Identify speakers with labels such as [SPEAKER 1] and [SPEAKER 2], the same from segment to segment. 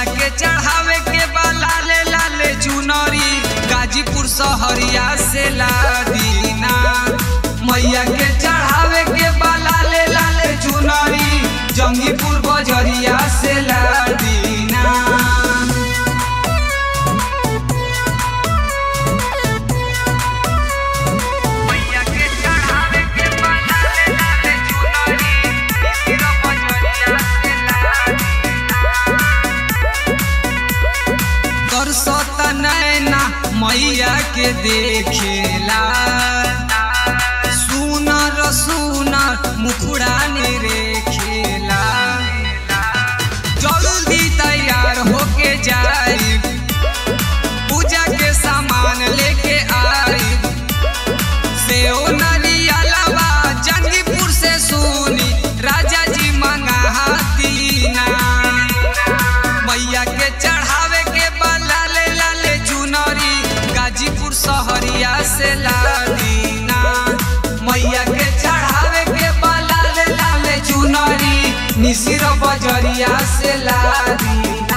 [SPEAKER 1] मैया के चढ़ावे के बा लाले लाले चुनरी गाजीपुर सहरिया से लादीना मैया के चढ़ावे के बा लाले लाले चुनरी जंगीपुर बजरिया से लादीना मैया के चढ़ावे के बा लाले लाले चुनरी इसी बजरिया से तरसत नैना मैया के देखेला सुनर सुनर मुखड़ा ने रेखेला जल्दी तैयार होके जाई पूजा के सामान लेके आई सेओ नरियलवा जंगीपुर से सुनी राजा जी मंगातीना मैया के चढ़ावे के बा लाले लाले चुनरी गाजीपुर सहरिया से लादीना मैया के चढ़ावे के बा लाले लाले चुनरी मिसिर बजरिया से लादीना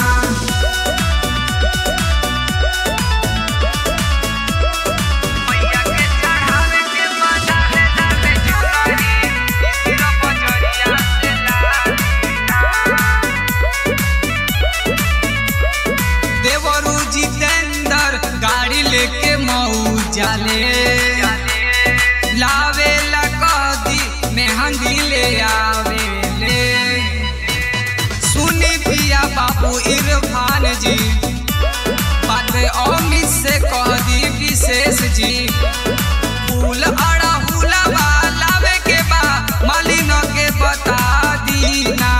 [SPEAKER 1] मैया के चढ़ावे के बा लाले लाले चुनरी इसी बजरिया से लादीना देवरू जितेंद्र गाड़ी लेके मऊ जाले लावे ला कदी मेहंदी ले आवे ले सुनी पिया बाबू इरफान जी बात अमित से कह दी विशेष जी फूल अड़ा हुलावा लावे के बा मालिन के बता दीना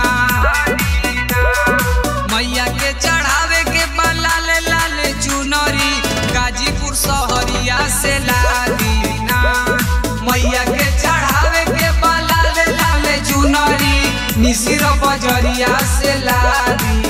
[SPEAKER 1] मैया के चढ़ावे के बा लाले लाले चुनरी गाजीपुर सहरिया से लादीना मैया के चढ़ावे के बा लाले लाले चुनरी मिसिर बजरिया से लादी